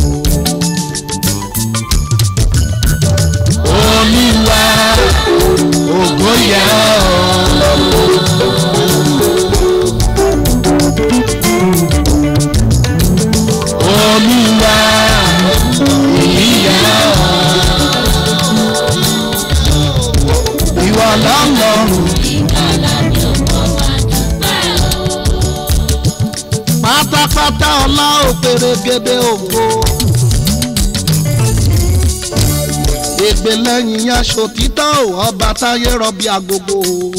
olúwa ògo yẹ ọ́. olúwa èyí yẹ ọ́. ìwọ lọ́lọ́run. pátápátá ọlá òpèrègèdè ògo. ègbè lẹ́yìn aṣọ títọ́ ọba táyé rọbí agogo.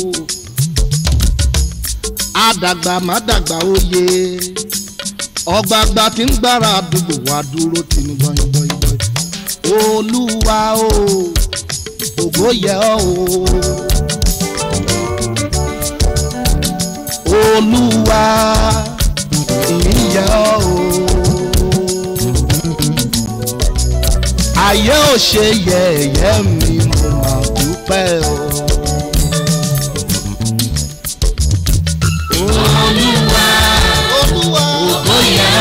àdàgbà má dàgbà oyè ọgbàgbà tí ń gbára àdúgbò wa dúró tì ní bọ́yìnbọ́yìnbọ́yìn. olúwa o ògo yẹ ọ́ o. olúwa ìyá o. ayé ò ṣe yẹ̀yẹ́ mi mo máa dúpẹ́ o. olúwa olúwa ògo yẹ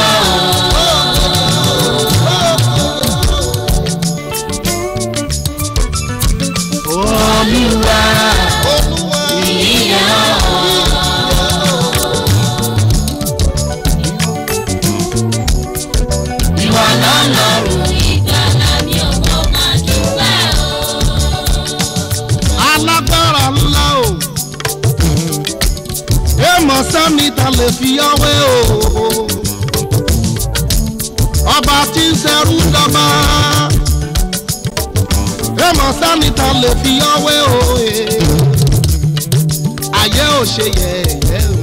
o. olúwa olúwa ìyá o. ìwà lọ́lọ́run. alágbára ńlá o èèmọ̀ sẹ́mi ta lè fi ọwé o ọba tí ń ṣẹrú dọ́gba èèmọ̀ sẹ́mi ta lè fi ọwé o ayé ò ṣe yẹ̀yẹ́ o.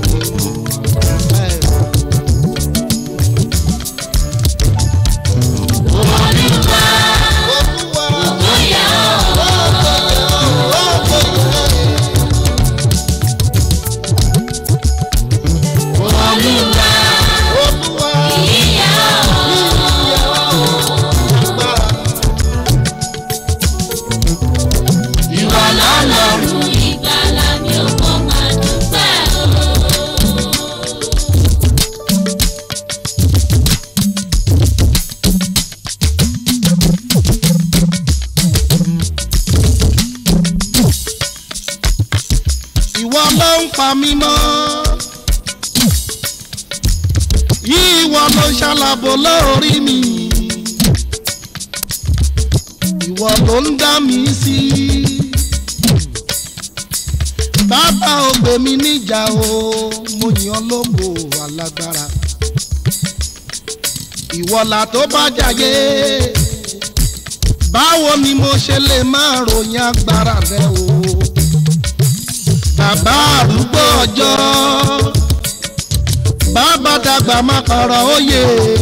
ìwà lọ́lọ́run. Ìgbàlà mi ò mọ̀ máa dúpẹ́ o. ń pa mí mọ́ ìwọ ló ṣàlàbò lórí mi ìwọ ló ń dá mi sí bàbá ò gbé mi níjà o mo yàn lógo alágbára ìwọlà tó bá jàyé báwo ni mo ṣe lè máa ròyìn agbára rẹ o bàbá àrúgbó ọjọ́ bàbá dàgbà má kọ̀rọ̀ òye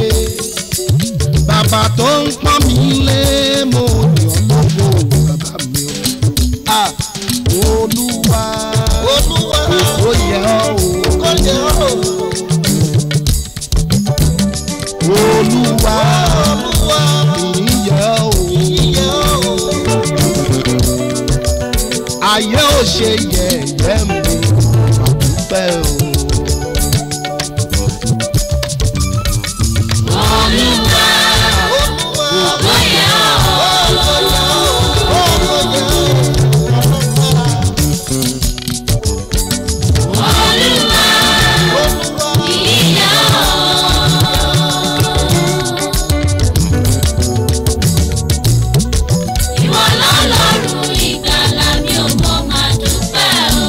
bàbá tó ń pọ́n mi lé mo yàn lógo bàbá mi o ah olúwa Olúwa ó yẹ ọ́ o kò yẹ ọ́ olúwa Olúwa ìyẹ́ o yẹ ọ́ ayé ò ṣe yẹ̀yẹ́ mi àdúpẹ́ o. Olúwa ògo yẹ ọ́. Olúwa ìyìn yẹ ọ́. Ìwọ lọ́lọ́run ìgbàlà mi ò mọ̀ máa dúpẹ́ o.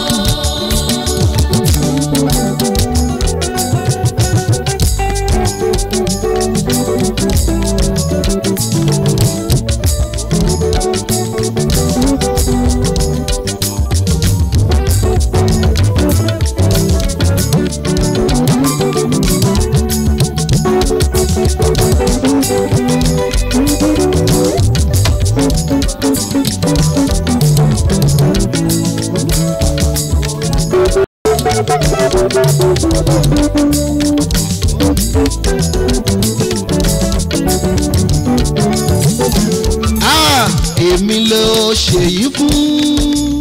Ah, èmi ló ṣèyí fún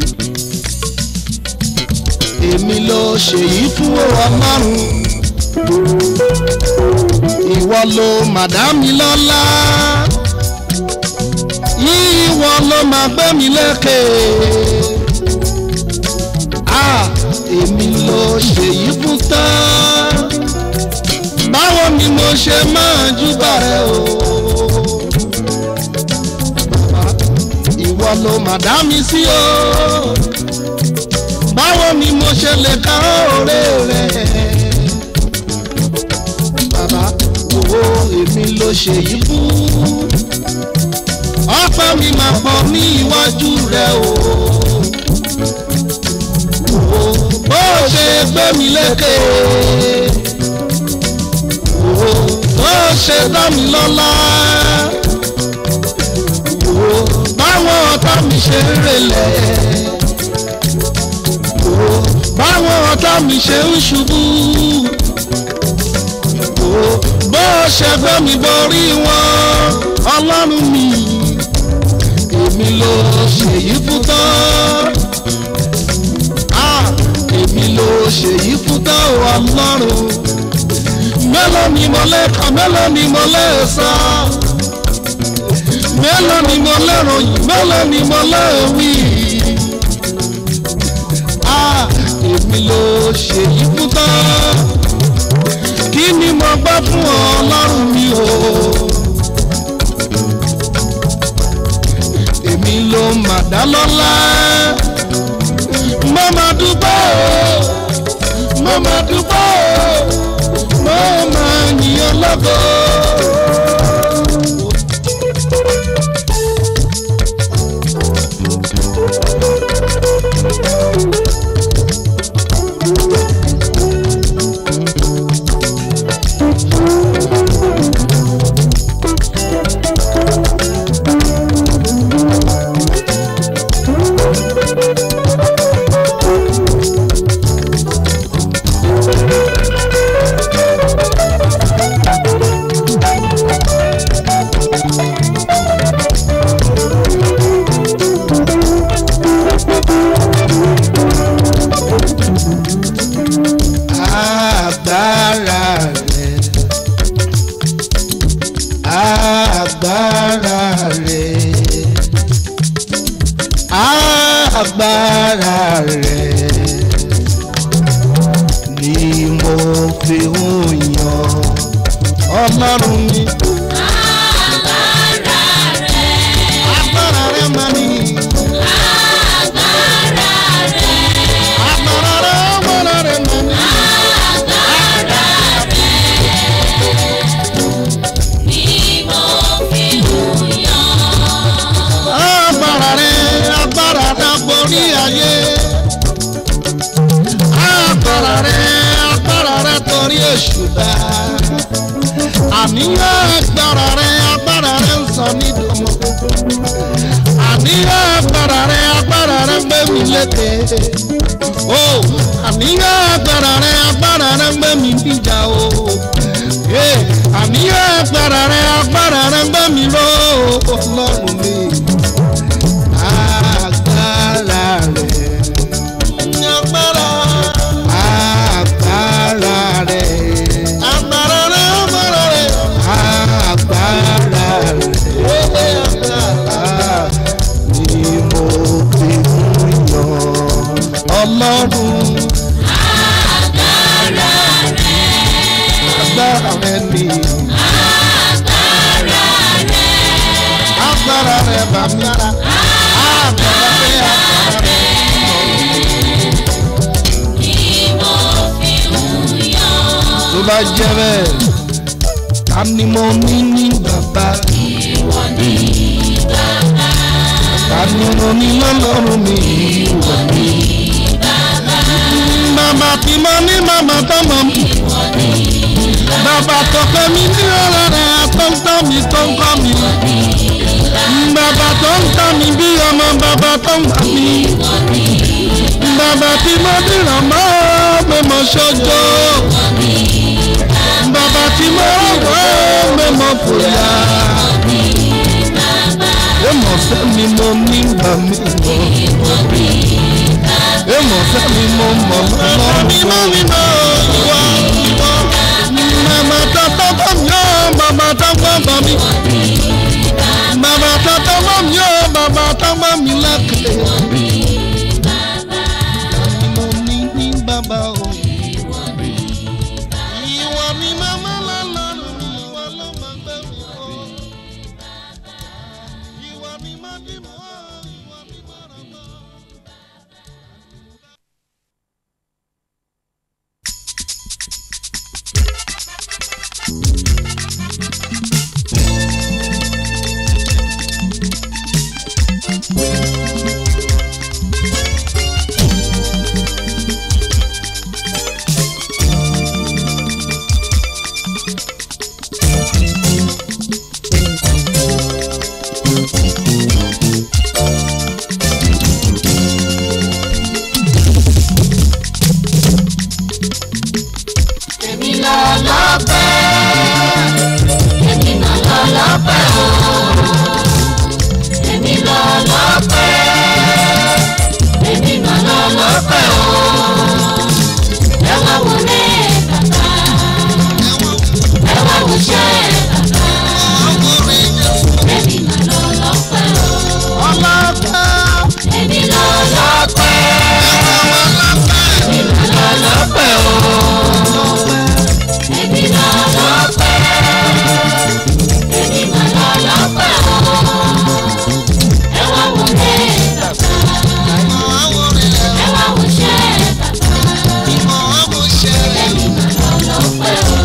èmi ló ṣèyí fún ọlọ́run ìwọ ló màdámi lọ́lá ìwọ ló máa gbé mi lékè Ah, èmi ló ṣèyí fún tán báwo ni mo ṣe máa júbà rẹ o. ìwọ ló mà dá mi sí o báwo ni mo ṣe lè ka òré rẹ bàbá owó èmi ló ṣe yìí fún ọpẹ́ mi máa pọ̀ ní iwájú rẹ o owó bó ṣe gbé mi lékè owó bó ṣe dá mi lọ́lá wò báwọn ọ̀tá mi ṣe ń relẹ̀ wò báwọn ọ̀tá mi ṣe ń ṣubú wò bó ṣe gbé mi borí wọn ọlọ́run mi èmi ló ṣèyí fún tán Ah, èmi ló ṣèyí fún tán o ọlọ́run mélòó ni mo lè kà mélòó ni mo lè sọ mélòó ni mo lérò yìí mélòó ni mo lérò wí. Ah, èmi ló ṣe yìí fún tán kí ni mo gbọ́ fún ọ ọlọ́run mi o. èmi ló mà dá lọ́lá mo máa dúpẹ́ o mo máa dúpẹ́ o mo máa yìn ọ́ lógo. agbára rẹ̀ ṣùdá àníyàn agbára rẹ agbára rẹ ń sọ nídòmọ àníyàn agbára rẹ agbára rẹ gbé mi lékè o àníyàn agbára rẹ agbára rẹ gbé mi níjà o Eh, àníyàn agbára rẹ agbára rẹ gbé mi lọ ọlọ́run mi agbára rẹ agbára agbára rẹ agbára rẹ agbára rẹ agbára rẹ agbára ni mo fi ń yan ọlọ́run agbára rẹ ni agbára rẹ bàbá agbára rẹ agbára rẹ. tó bá jẹ́ bẹ́ẹ̀ ta ni mo ní ní bàbá. ta ni mo ní lọ́lọ́run mi. bàbá tí mo ní màmá tó mọ̀ mi. bàbá tó pẹ́ mi ní ọ̀rọ̀ rẹ̀ tó ń tọ́ mi tó ń kọ́ mi. bàbá tó ń tọ́ mi bí ọmọ bàbá tó ń gbà mí. bàbá tí mo dìrọ̀ mọ́ pé mo ṣojo bàbá tí mo rọ̀ pé mo fòyà. Èmọ̀ fẹ́ mi mo ní gbà mí mọ̀. Èmọ̀ fẹ́ mi mo mọ̀ lọ́wọ́. Mímọ́ mímọ́ wá wá. Màmá tó tó bọ̀ mí ó, bàbá tó gbọ́ bọ̀ mí. Bàbá tó tó bọ̀ mí ó, bàbá tó gbọ́ mí lẹ́kẹ̀ẹ́. Mo ní ní bàbá o. Ìwọ ni màmá lọ́lọ́run, ìwọ ló máa gbé mi kọ́. Ìwọ ni máa dì mọ́, ìwọ ni máa ràn mọ́. èmi lọ lọ́pẹ́ èmi mà lọ lọ́pẹ́ o èmi lọ lọ́pẹ́ èmi mà lọ lọ́pẹ́ o ẹ wá wo rẹ bàbá ẹ wá wo ṣẹ bàbá èmi mà lọ lọ́pẹ́ o Ọlọ́pàá. èmi lọ lọ́pẹ́ èmi mà lọ lọ́pẹ́ o èmi lọ lọ́pẹ́ èmi mà lọ lọ́pẹ́ o ẹ wá wo rẹ bàbá ẹ wá wo ṣẹ bàbá èmi mà lọ lọ́pẹ́ o.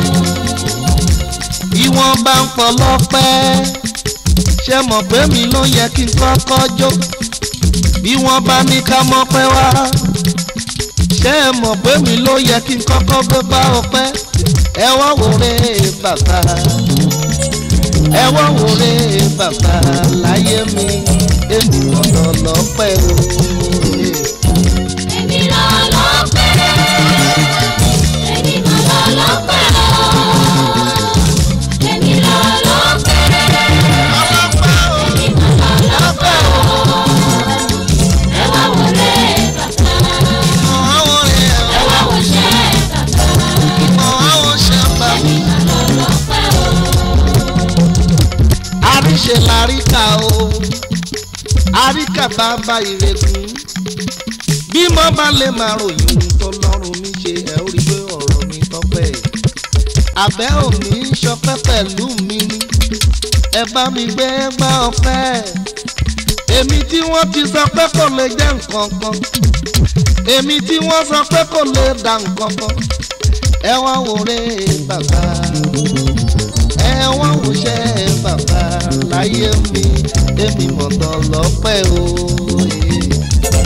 bí wọ́n bá ń pọ̀ lọ́pẹ́ ṣé mọ̀ pé mi ló yẹ kí n kọ́kọ́ jó bí wọ́n bá ní ká mọ̀ pẹ́ wá ṣé mọ̀ pé mi ló yẹ kí n kọ́kọ́ gbé bá ọpẹ́ ẹ wá wòrè bàbá ẹ wá wòrè bàbá láyé mi èmi ọ̀nà lọ́pẹ́ o. èmi lọ lọ́pẹ́ èmi mà lọ lọ́pẹ́ o èmi lọ lọ́pẹ́ èmi mà lọ lọ́pẹ́ o ẹ wá wo rẹ bàbá ẹ wá wo ṣẹ bàbá èmi mà lọ lọ́pẹ́ o. àríṣe láríkà o àríkà bàbá ìrègùn bí mo bá lè máa ròyìn ohun tó lọ́rùn mi ṣe ẹ̀ ó rí pé ọ̀rọ̀ mi tọ́pẹ́ àbẹ́ òní ṣọpẹ́ pẹ̀lú mi ni ẹ bá mi gbé gbá ọpẹ́ èmi tí wọ́n ti sọ pé kò lè jẹ́ nǹkan kan èmi tí wọ́n sọ pé kò lè dà nǹkan kan ẹ wá wòrè bàbá ẹ wá wòṣẹ́ bàbá láyé mi èmi mọ̀tọ́ lọ́pẹ́ o.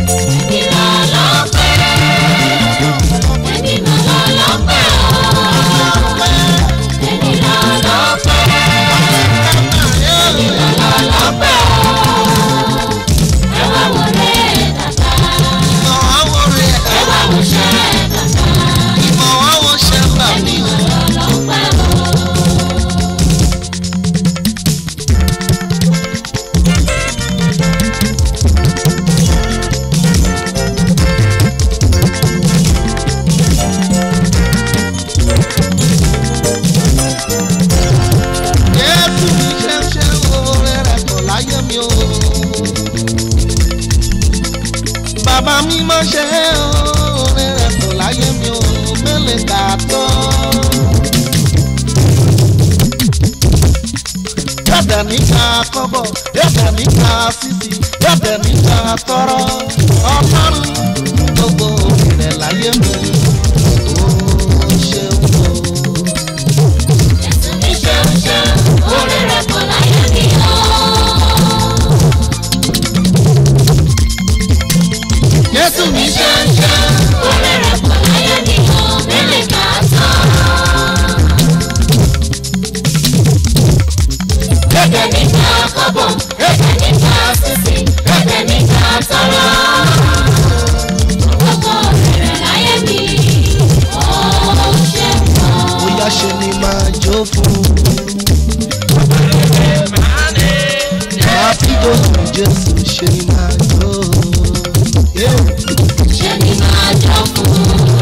èmi lọ lọ́pẹ́ èmi mà lọ lọ́pẹ́ o bàbá mi má ṣe oore rẹ̀ tó láyé mi ò mẹ́lẹ̀ kà tó. yọ̀dẹ̀ níta kọ́bọ̀ yọ̀dẹ̀ níta sísì yọ̀dẹ̀ níta tọrọ ọlọ́run gbogbo rẹ̀ láyé mi ó ṣeun o. Jésù mi ṣeun ṣeun, oore rẹ̀ pọ̀ láyé mi o. Jésù mi ṣe Ṣeun ṣeun, oore rẹ̀ pọ̀ láyé mi o. Mélòó kà á tán? Ẹ̀jẹ̀ níta kọ́bọ̀, ẹ̀jẹ̀ níta sísì, ẹ̀jẹ̀ níta tọrọ. Gbogbo rẹ̀ láyé mi, ó ṣeun o. bóyá ṣe ni máa jó fún un. Happy birthday Jésù ṣe ni máa jó. Ṣé ni máa jọ fún?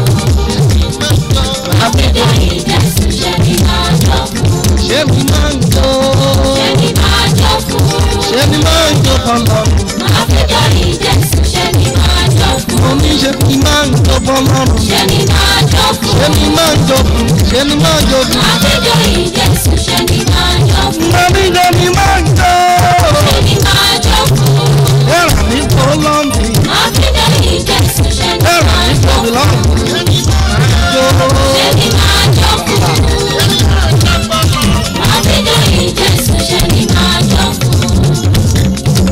Àbídọ́ ìjẹ́sùn ṣé ni máa jọ fún? Ṣé mi máa ń jó? Ṣé ni máa jọ fún? Ṣé mi máa ń jó bọ́lọ́run? Àbídọ́ ìjẹ́sùn ṣé ni máa jọ fún? Mo ní ṣe mi máa ń jó bọ́lọ́run. Ṣé ni máa jọ fún? Ṣé mi máa ń jó fún? Ṣé mi máa ń jó fún? Àbídọ́ ìjẹ́sùn ṣé ni máa jọ fún? Mo ní ṣe mi máa ń jó. Ṣé ni máa jọ fún? Ẹ̀rà mi tó lọ́mì. Àbídọ́ ìjẹ́sùn ṣé ni Ẹ̀rà máa mi jọ tó fún? lọ́mì. Jó. Ṣé ni máa jọ fún? Àbídọ́ ìjẹ́sùn ṣé ni máa jọ fún?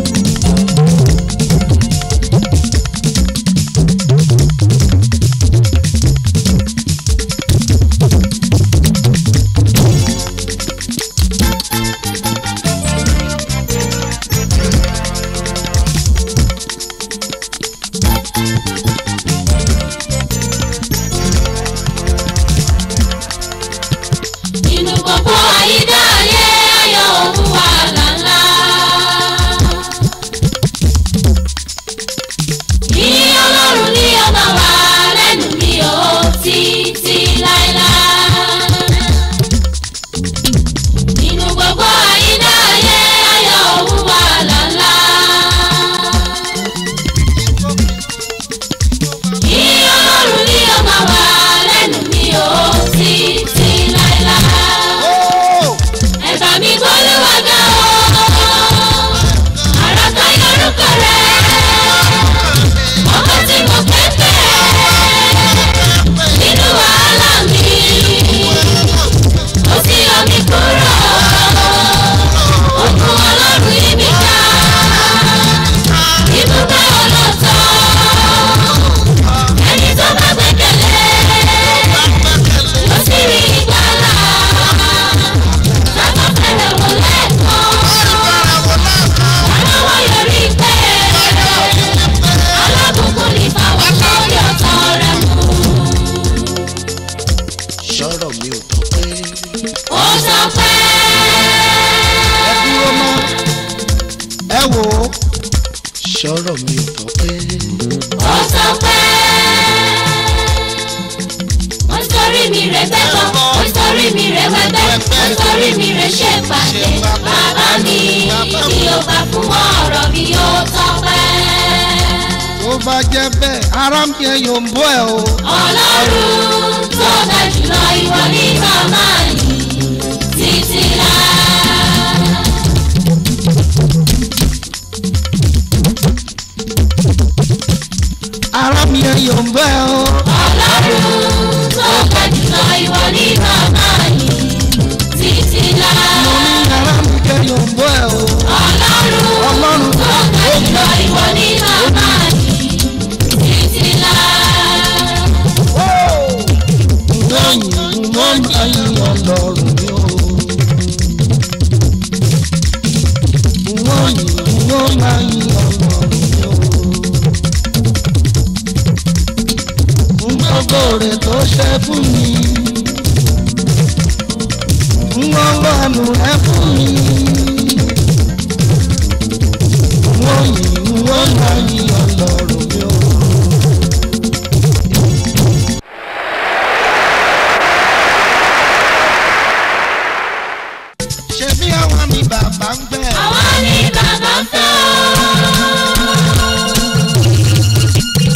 nínú gbogbo àyídá ayé ayọ̀ òun wà lálá. ní ọlọ́run ní ọmọ wa lẹ́nu mi ò títí láéláé. nínú gbogbo àyídá ayé ayọ̀ òun wà lálá. ní ọlọ́run ní ọmọ wa lẹ́nu mi ò títí láéláé ẹ̀bà mi gbólúwa ga o àràkà yorùkọ rẹ ọkọ tí mo pépè nínú wàhálà mi ó sì yọ mí kúrò òkun ọlọ́run yí mi ká ibùgbé ọlọ́tọ̀ ẹni tó bá gbẹ́kẹ̀lé ó sì rí ìgbàlà sábà fẹ́rẹ̀ wò lẹ́ẹ̀kan aláwọ̀ yọrí pé alábùkún ní fáwọn lórí ọ̀tọ̀ rẹ̀ mú. Sọ̀rọ̀ mi ò tọ́ pé. ó sọ pé Ẹ dúró mọ́. Ẹ wò ó. Sọ̀rọ̀ mi ò tọ́ pé. ó sọ pé ó ń torí mi rẹ̀ bẹ́kọ̀ ó ń torí mi rẹ̀ wẹ́bẹ́ ó ń torí mi rẹ̀ ṣe pàṣẹ bàbá mi tí ó bá fún ọ̀rọ̀ mi ó tọ́pẹ́. Tó bá jẹ́ bẹ́ẹ̀, ara mi ẹ̀ yóò ń bọ́ ẹ o. ọlọ́run tó ga jùlọ ìwọ ní màmá yìí títí láé. Ara mi ẹ̀ yóò ń bọ́ ẹ o. ọlọ́run tó ga jùlọ ìwọ ní màmá yìí títí láé. Mo ní ara mi ẹ̀ yóò ń bọ́ ẹ o. ọlọ́run Ọlọ́run tó ga jùlọ ìwọ ní màmá yìí títí láé. Wọ́n yìn wọ́n máa yin ọlọ́run mi o. Wọ́n yìn wọ́n máa yin ọlọ́run mi o. Gbogbo rẹ̀ tó ṣe fún mi. Wọ́n gbọ́nù rẹ̀ fún mi. Wọ́n yìn wọ́n máa yin ọlọ́run mi o. ṣebí àwa ni bàbá ń gbẹ. àwa ni bàbá ń fẹ́ o.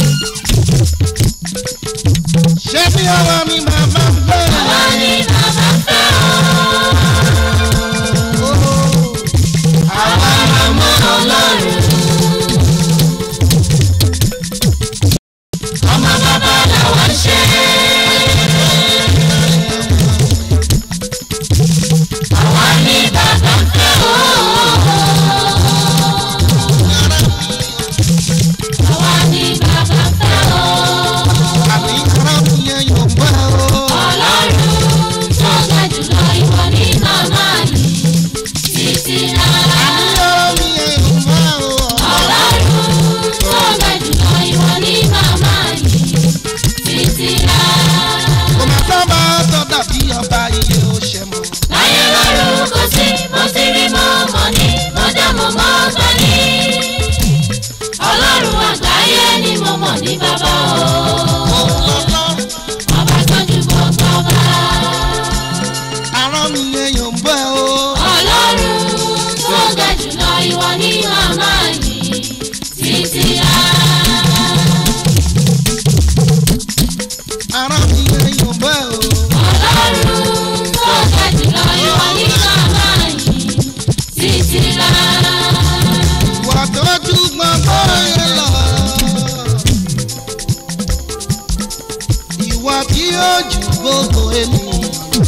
yóò ju gbogbo ènìyàn.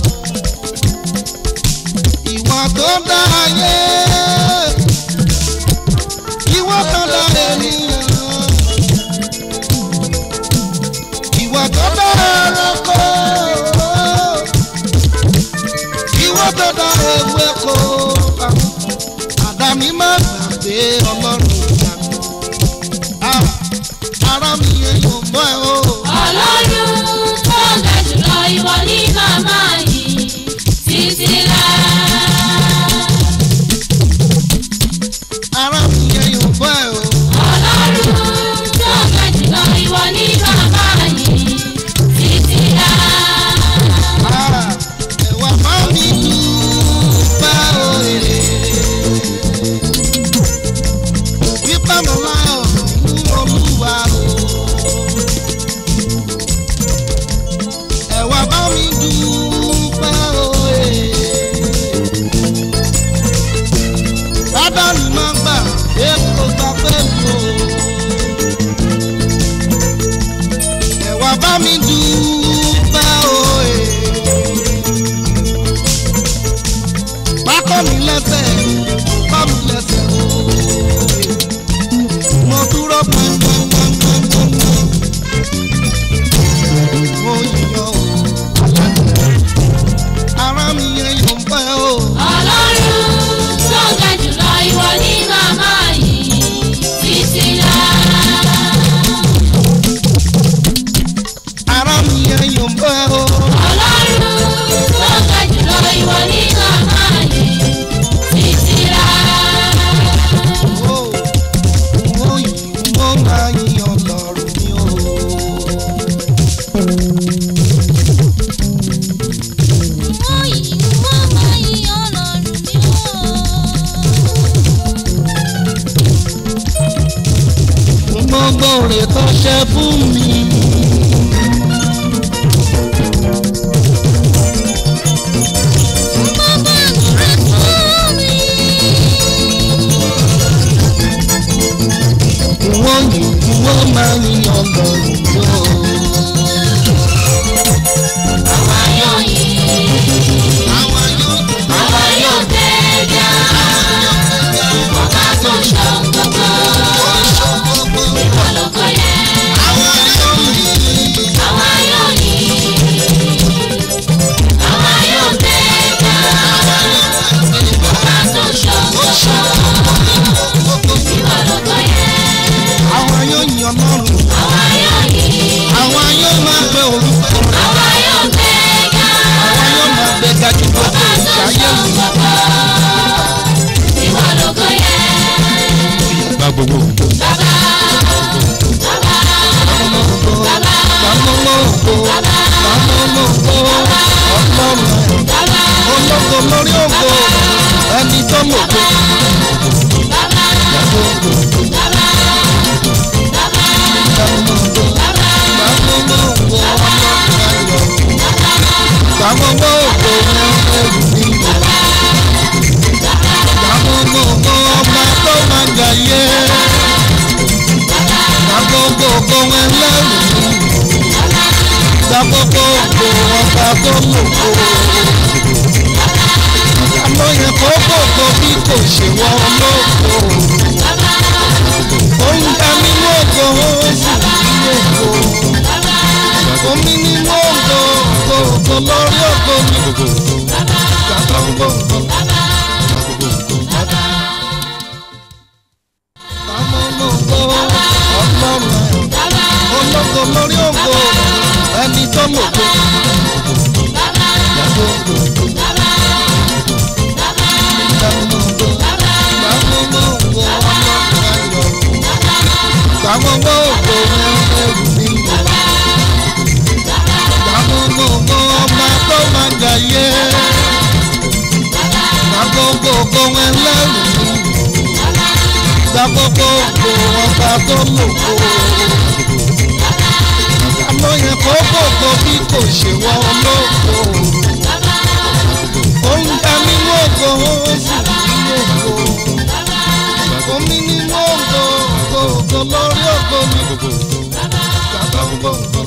ìwọ tó dá ayé ìwọ tó dá ènìyàn. ìwọ tó dá ẹranko ìwọ tó dá ewéko. àdáni má gbàgbé ọlọ́run ìyàtọ̀. ara mi yẹn yóò mọ́ ẹ o. ọlọ́run tó ga jùlọ ìwọ ní màmá yìí títí láà. ara mi yẹn yóò mọ́ ẹ o. ọlọ́run tó ga jùlọ ìwọ ní màmá yìí títí láà. Ah, ẹ̀wà bá mi dúpẹ́ òye. Wípé mo láyọ̀ fún olúwa o. Ẹ̀wà bá mi dúpẹ́ òye. Bàbá mi máa gbà èkó gbà pé mi o. Ẹ̀wà bá mi dúpẹ́ òye. pákó mi lẹ́sẹ̀ bá mi lẹ́sẹ̀ ooo. mo dúró pẹ́ńpẹ́ńpẹ́ńpẹ́ńpẹ́. mo yíyọ o. ara mi yẹn yóò pẹ́ o. ọlọ́run tó ga jùlọ ìwọ ní màmá yìí títí láà. ara mi yẹn yóò pẹ́ o. ọlọ́run tó ga jùlọ ìwọ ní màmá yìí títí láà. o. mo yìí mo máa yíyan lọ́rùn mi o. gbogbo rẹ̀ tó ṣe fún mi. wọ́n yìí wọ́n máa ń yan lọ́rùn yóò. àwa yóò yìn àwọn yóò àwa yóò gbẹ̀gà ọba tó ń ṣọ́ gbogbo sọ gbogbo. ìwọ lóko yẹ. àwọn yóò yìí. àwa yóò yìn àwa yóò gbẹ̀gà ọba tó ń ṣọ́ gbogbo ìwọ lóko yẹ. àwọn yóò yan lọ́rùn. àwa yóò yìn àwọn yóò máa gbé orúkọ rẹ̀. àwa yóò gbẹ̀gà àwọn yóò máa gbé gajú gbogbo ọba tó ń ìṣayé ṣọ́ mi. gbogbo ìwọ lóko yẹ. gba gbogbo bàbá bàbá bàbá Bàmọ́lọ́gbò bàmọ́lọ́gbò ọlọ́run bàbá ológo lórí ògo ẹni tó lògo. bàbá Bàmọ́lọ́gbò bàbá bàbá bàmọ́lọ́gbò bàbá bàmọ́lọ́gbò ọlọ́run ayọ̀. Bàmọ́lọ́gbò ẹrù mi. Bàmọ́lọ́gbò ọba tó máa jàyé. Bàmọ́lọ́gbò ẹlẹ́rù mi. Bàmọ́lọ́gbò ọba tó lògo. Àlọ́ yẹn kó gbogbo bí kò ṣe wọ́n lóko. Oúnjẹ nínú ògo ó sì nínú ògo. Omi nínú ògo, ògo ògo lórí ògo mi. Bàbá gbogbo. Bàbá ológo, ọlọ́run ẹ̀. Ológo lórí ògo, ẹni tó lògo. Bàbá gbogbo. Bàbá ológo, bàbá ológo, ọlọ́run ayọ̀. Bàbá ológo, ẹrù mi. Bàbá ológo, ọba tó máa jàyé. Bàbá ológo, ẹlẹ́rù mi. Bàbá ológo, ọba tó lògo. Àlọ́ yẹn kó gbogbo bí kò ṣe wọ́n lóko. Oúnjẹ nínú ògo ó sì nínú ògo. Omi nínú ògo, ògo ògo lórí ògo mi. Bàbá gbogbo.